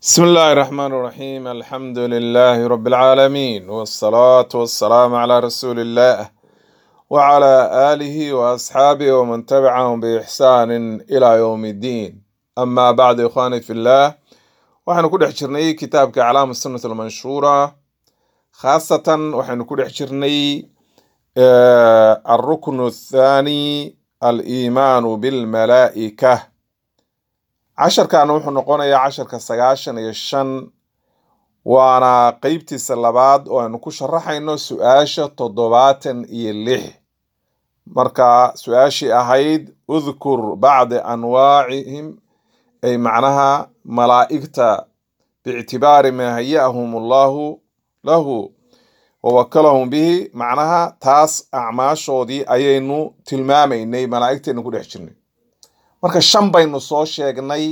بسم الله الرحمن الرحيم الحمد لله رب العالمين والصلاة والسلام على رسول الله وعلى آله وأصحابه ومن تبعهم بإحسان إلى يوم الدين أما بعد إخواني في الله waxaynu ku dhex jirnay kitaabka calaama sunnat almanshuura khaasatan waxaynu ku dhex jirnay alruknu athaani aliimaanu bilmalaa'ika casharkaana wuxuu noqonayaa casharka sagaashan iyo shan waana qeybtiisa labaad oo aynu ku sharaxayno su-aasha toddobaatan iyo lix marka su-aashii ahayd udkur bacda anwaacihim ay macnaha malaa'igta biictibaari maa haya'ahum allahu lahu wawakalahum bihi macnaha taas acmaashoodii ayaynu tilmaamaynay malaa'igtaynu ku dhex jirnay marka shan baynu soo sheegnay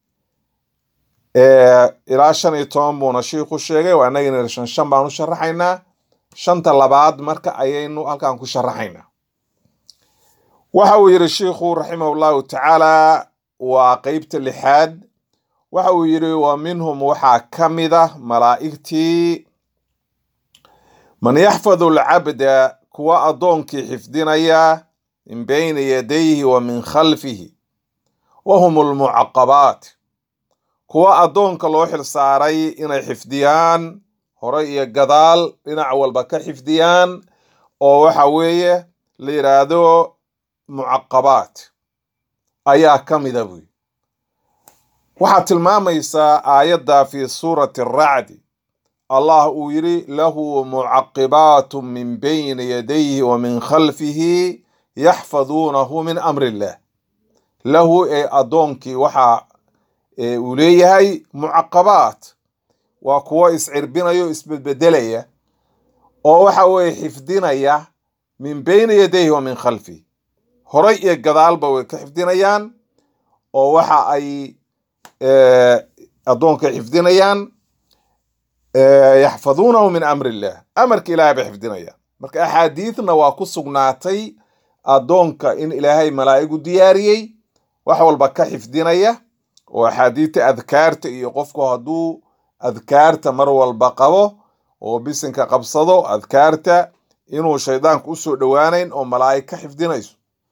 ilaa shan iyo toban buuna shiiku sheegay waa inagina shan shan baan u sharaxaynaa shanta labaad marka ayaynu halkan ku sharaxaynaa waxa uu yidhi shiikhu raximah llahu tacaala waa qeybta lixaad waxa uu yidhi wa minhum waxaa ka mid ah malaa'igtii man yaxfadu alcabda kuwa addoonkii xifdinaya min bayni yadayhi wa min khalfihi wa hum almucaqabaat kuwa addoonka loo xilsaaray inay xifdiyaan hore iyo gadaal dhinac walba ka xifdiyaan oo waxa weeye la yidhaahdo mucaqabaat ayaa ka mida buy waxaa tilmaamaysaa aayadda fi suurati aracdi allah uu yidhi lahu mucaqibaatu min bayni yadayhi wa min khalfihi yaxfaduunahu min amri illah lahu ee addoonkii waxa uu leeyahay mucaqabaat waa kuwo iscirbinaya o isbedbedelaya oo waxa weeye xifdinaya min bayni yadayhi wa min khalfihi horay iyo gadaalba way ka xifdinayaan oo waxa ay addoonka xifdinayaan yaxfaduunahu min amri illah amarka ilaahay bay xifdinayaan marka axaadiidna waa ku sugnaatay addoonka in ilaahay malaa'igu diyaariyey wax walba ka xifdinaya oo axaadiidta adkaarta iyo qofku hadduu adkaarta mar walba qabo oo bisinka qabsado adkaarta inuu shaydaanku usoo dhowaanayn oo malaa'ig ka xifdinayso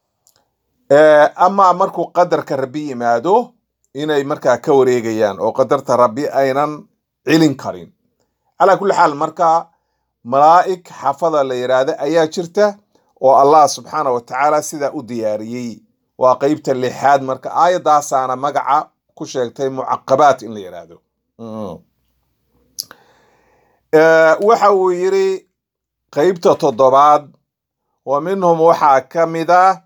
amaa markuu qadarka rabbi yimaado inay markaa ka wareegayaan oo qadarta rabbi aynan celin karin calaa kulli xaal marka malaa'ig xafada la yidhaahda ayaa jirta oo allah subxaana wa tacaala sidaa u diyaariyey waa qeybta lixaad marka aayadaasaana magaca ku sheegtay mucaqabaat in la yidhaahdo waxa uu yidhi qeybta toddobaad wa minhum waxaa ka mid ah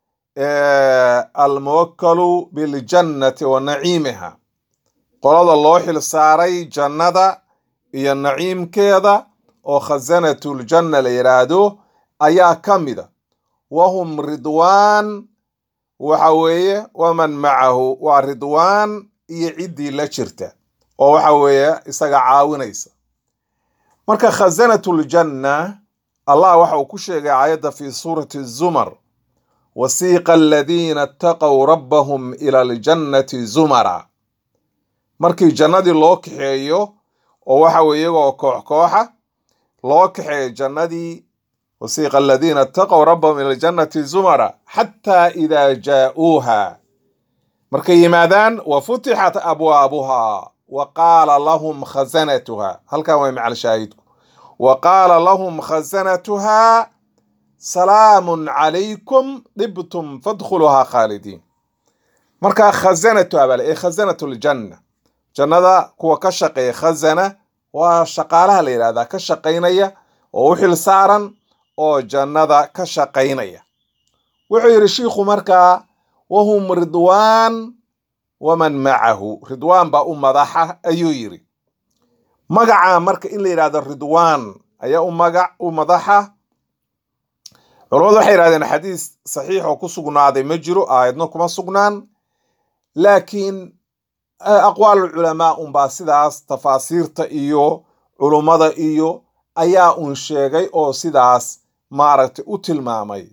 almuwakkalu biljannati wa naciimiha qolada loo xil saaray jannada iyo naciimkeeda oo khasanatuljanna la yidhaahdo ayaa ka mida wahum ridwaan waxa weeye waman macahu waa ridwaan iyo ciddii la jirta oo waxa weeye isaga caawinaysa marka khasanatuljanna allah waxa uu ku sheegay aayadda fi suurati zumar wasiiqa aladiina ataqow rabbahum ila aljannati zumara markii jannadii loo kaxeeyo oo waxa weye iyagoo koox kooxa loo kaxeeyo jannadii wasiiqa aladiina ataqow rabbahum ila aljannati zumara xataa idaa jaa'uuha markay yimaadaan wa futixat abwaabuha wa qaala lahum khasanatuha halkan way macal shaahidku wa qaala lahum khasanatuha salaamun calaykum dhibtum fadkhuluhaa khaalidiin marka khasanatuha bale ee khasanatu ljanna jannada kuwa ka shaqeeya khasana waa shaqaalaha la yidhahdaa ka shaqaynaya oo u xil saaran oo jannada ka shaqaynaya wuxuu yidhi shiikhu markaa wahum ridwaan waman macahu ridwaan baa u madaxa ayuu yidhi magaca marka in la yidhahdo ridwaan ayaa u magac u madaxa culamadu waxay yidhahdeen xadiis saxiix oo ku sugnaaday ma jiro aayadno kuma sugnaan laakiin aqwaal culamaa unbaa sidaas tafaasiirta iyo culummada iyo ayaa un sheegay oo sidaas maaragtay u tilmaamay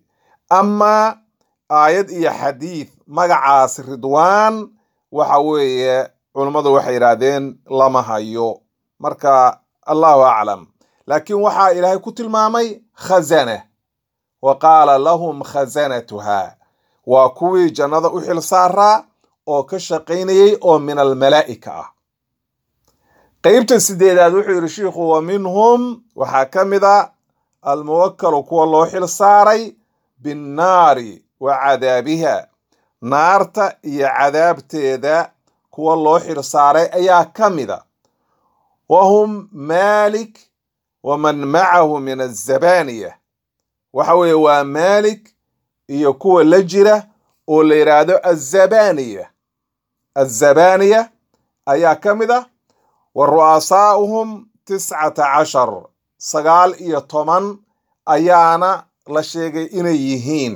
amaa aayad iyo xadiid magacaas ridwaan waxa weeye culummadu waxay yidhaahdeen lama hayo marka allahu aclam laakiin waxaa ilaahay ku tilmaamay khazana wa qaala lahum khazanatuha waa kuwii jannada u xil saaraa oo ka shaqaynayay oo min almalaa'ika ah qeybta sideedaad wuxuu yidhi shiikhu wa minhum waxaa ka mid a almuwakalu kuwa loo xil saaray binnaari wa cadaabiha naarta iyo cadaabteeda kuwa loo xil saaray ayaa ka mida wa hum maalik waman macahu min azabaniya waxa weeye waa maalik iyo kuwa la jira oo la yidhaahdo azabaniya azabaniya ayaa ka mid a wa ru'asaa'uhum tiscata cashar sagaal iyo toban ayaana la sheegay inay yihiin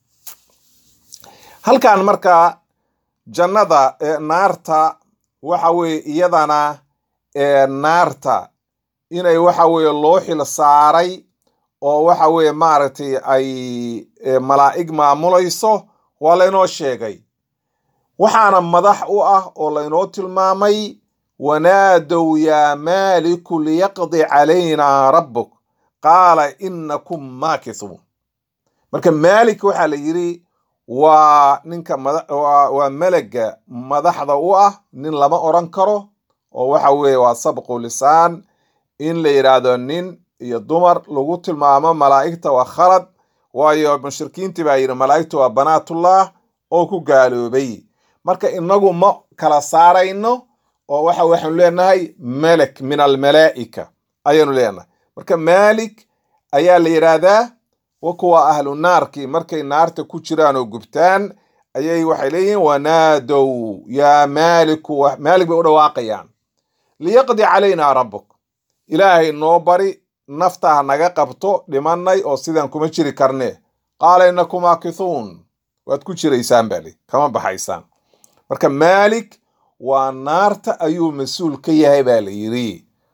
halkan markaa jannada naarta waxa weeye iyadana naarta inay waxa weeye loo xil saaray oo waxa weeye maaragtay ay malaa'ig maamulayso waa laynoo sheegay waxaana madax u ah oo laynoo tilmaamay wanaadow yaa maaliku liyaqdi calaynaa rabbuk qaala inakum maakisuun marka maalik waxaa la yidhi waa ninka waa melega madaxda u ah nin lama odran karo oo waxa weeye waa sabqu lisaan in la yidhaahdo nin iyo dumar lagu tilmaamo malaa'igta waa khalad waayo mushrikiintii baa yidhi malaa'igta waa banaatullah oo ku gaaloobay marka inagu ma kala saarayno oo waxa waxaanu leenahay melek min almalaa'ika ayaanu leenahay marka maalik ayaa la yidhaahdaa wa kuwa ahlu naarkii markay naarta ku jiraan oo gubtaan ayay waxay leeyihiin wanaadow yaa maaliku maalik bay u dhawaaqayaan liyaqdi calaynaa rabbuk ilaahay noo bari nafta ha naga qabto dhimanay oo sidaan kuma jiri karne qaala inakum aakithuun waad ku jiraysaan bali kama baxaysaan marka maalik waa naarta ayuu mas-uul ka yahay baa la yidhi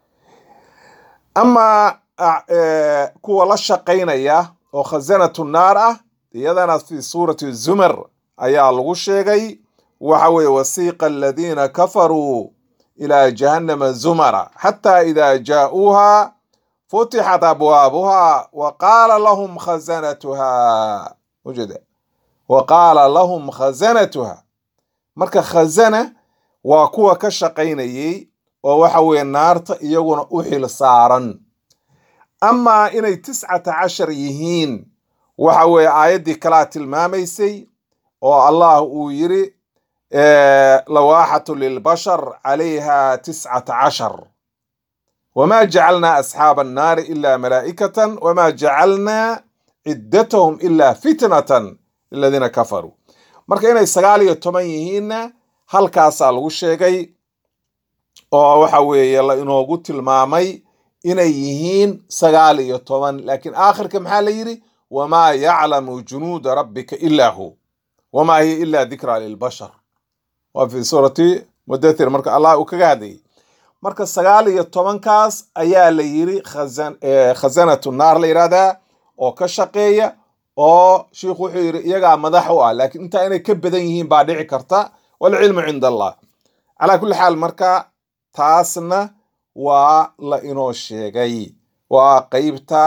amaa kuwa la shaqaynaya oo khasanatu naar ah iyadana fi suurati zumar ayaa lagu sheegay waxa weeye wasiiqa aladiina kafaruu ilaa jahannama zumara xataa idaa jaa'uuha futixat abwaabuha wa qaala lahum khazanatuha ujeeda wa qaala lahum khazanatuha marka khazana waa kuwa ka shaqaynayay oo waxa weeye naarta iyaguna u xil saaran amaa inay tiscata cashar yihiin waxa weeye aayaddii kalaa tilmaamaysay oo allah uu yiri lawaaxatu lilbashar calayha tiscata cashar wma jacalnaa asxaaba annaari ila malaa'ikatan wma jacalnaa ciddatahum ila fitnatan liladiina kafaruu marka inay sagaal iyo toban yihiinna halkaasaa lagu sheegay oo waxa weeye la inoogu tilmaamay inay yihiin sagaal iyo toban laakiin aakhirka maxaa la yidhi wamaa yaclamu junuuda rabbika ilaa hu wamaa hiya ila dikra lilbashar waa fi suurati mudathir marka allah uu kaga hadlayay marka sagaal iyo tobankaas ayaa la yiri khasanatu naar la yidhahdaa oo ka shaqeeya oo shiikhu wuxuu yidhi iyagaa madax u ah laakiin intaa inay ka badan yihiin baa dhici karta walcilmu cinda allah calaa kulli xaal marka taasna waa la inoo sheegay waa qeybta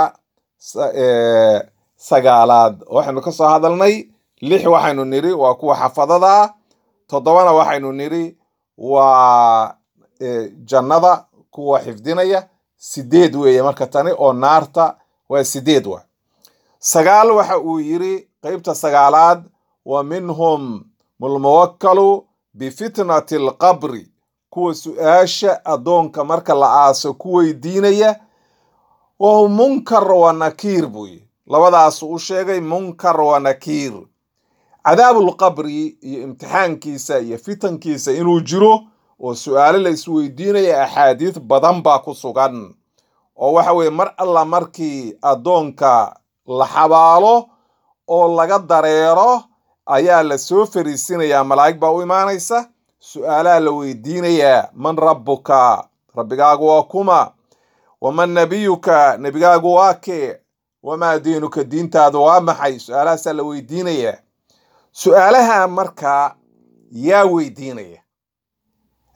sagaalaad waxaynu ka soo hadalnay lix waxaynu niri waa kuwa xafadada toddobana waxaynu niri waa jannada kuwa xifdinaya sideed weeye marka tani oo naarta waa sideed wa sagaal waxa uu yiri qeybta sagaalaad wa minhum mulmuwakkalu bifitnati alqabri kuwa su-aasha addoonka marka la aaso ku weydiinaya wahum munkar wa nakiir buu yiri labadaasu u sheegay munkar wa nakiir cadaabulqabri iyo imtixaankiisa iyo fitankiisa inuu jiro oo su-aalo la isweydiinaya axaadiis badan baa ku sugan oo waxa weeye mar alla markii addoonka la xabaalo oo laga dareero ayaa la soo fariisinayaa malaa'ig baa u imaanaysa su-aalaha la weydiinayaa man rabbuka rabbigaagu waa kuma waman nabiyuka nebigaagu waa kee wamaa diinuka diintaadu waa maxay su-aalahaasaa la weydiinayaa su-aalaha markaa yaa weydiinaya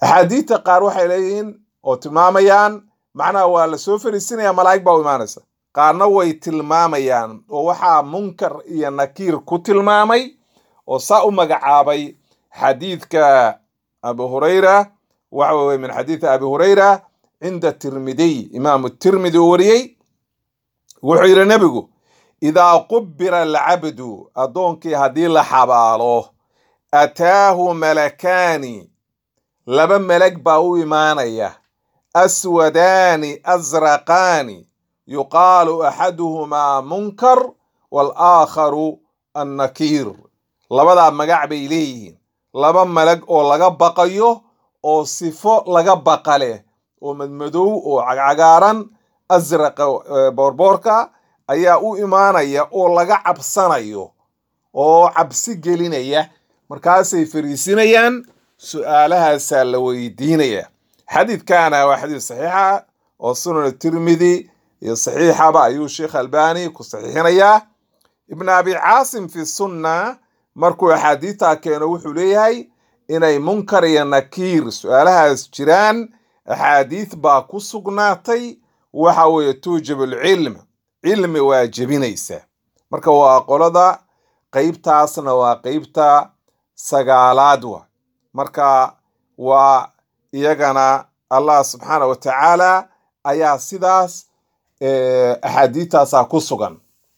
axaadiidta qaar waxay leeyihiin oo tilmaamayaan macnaha waa la soo fariisinaya malaa'ig baa u imaanaysa qaarna way tilmaamayaan oo waxaa munkar iyo nakiir ku tilmaamay oo saa u magacaabay xadiidka abu hurayra waxa weye min xadiidi abi hurayra cinda tirmidiy imaamu tirmidi uu wariyey wuxuu yidhi nebigu idaa qubira alcabdu addoonkii haddii la xabaalo ataahu malakaani laba melag baa u imaanaya aswadaani asraqaani yuqaalu axaduhumaa munkar waalaakharu annakiir labadaa magac bay leeyihiin laba malag oo laga baqayo oo sifo laga baqa leh oo madmadow oo cagcagaaran asraqa boorboorka ayaa u imaanaya oo laga cabsanayo oo cabsi gelinaya markaasay fariisinayaan su-aalahaasaa la weydiinaya xadiidkana waa xadiid saxiixa oo sunan tirmidi iyo saxiixaba ayuu sheekh albani ku saxiixinayaa ibn abi caasim fi sunna markuu axaadiidtaa keeno wuxuu leeyahay inay munkar iyo nakiir su-aalahaas jiraan axaadiid baa ku sugnaatay waxa weeye tuujib alcilm cilmi waa jebinaysa marka waa qolada qeybtaasna waa qeybta sagaalaad wa marka waa iyagana allah subxaana wa tacaala ayaa sidaas axaadiidtaasaa ku sugan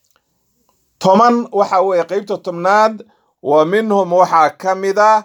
toban waxa weeye qeybta tobnaad wa minhum waxaa ka mid a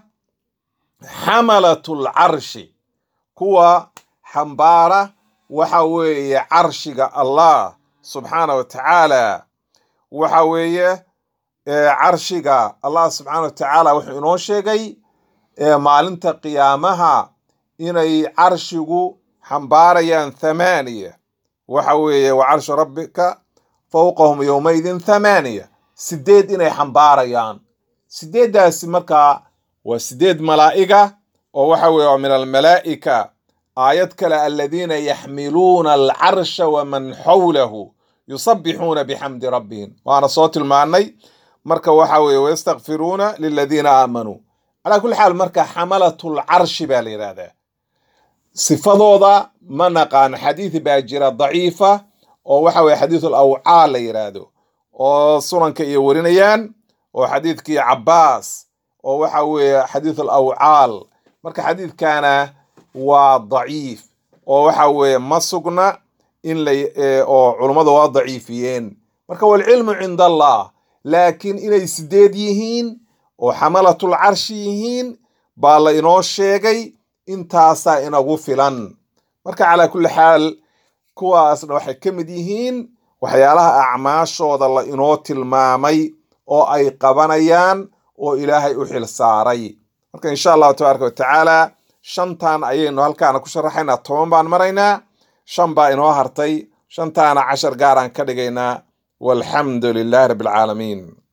xamalatul carshi kuwa xambaara waxa weeye carshiga allah subxaana wa tacaala waxa weeye carshiga allah subxaana wa tacaala wuxuu inoo sheegay maalinta qiyaamaha inay carshigu xambaarayaan thamaaniya waxa weeye wa carshu rabbika fowqahum yowmaydin thamaaniya sideed inay xambaarayaan sideeddaasi markaa waa sideed malaa'iga oo waxa weeye waa min almalaa'ika aayad kale aladiina yaxmiluuna alcarsha waman xawlahu yusabbixuuna bixamdi rabbihim waana soo tilmaanay marka waxa weeye wayastakfiruuna liladiina aamanuu calaa kulli xaal marka xamalatul carshi baa la yidhaahdaa sifadooda ma naqaan xadiid baa jira daciifa oo waxa weye xadiidul awcaal la yidhaahdo oo sunanka iyo warinayaan oo xadiidkii cabbaas oo waxa weeye xadiidul awcaal marka xadiidkana waa daciif oo waxa weeye ma sugna in la oo culummadu waa daciifiyeen marka walcilmu cinda allah laakiin inay sideed yihiin oo xamalatul carshi yihiin baa la inoo sheegay intaasaa inagu filan marka calaa kulli xaal kuwaasna waxay ka mid yihiin waxyaalaha acmaashooda la inoo tilmaamay oo ay qabanayaan oo ilaahay u xil saaray marka insha allahu tabaaraka wa tacaala shantan ayaynu halkaana ku sharaxaynaa toban baan maraynaa shan baa inoo hartay shantaana cashar gaaraan ka dhigaynaa walxamdu lilahi rabbi alcaalamiin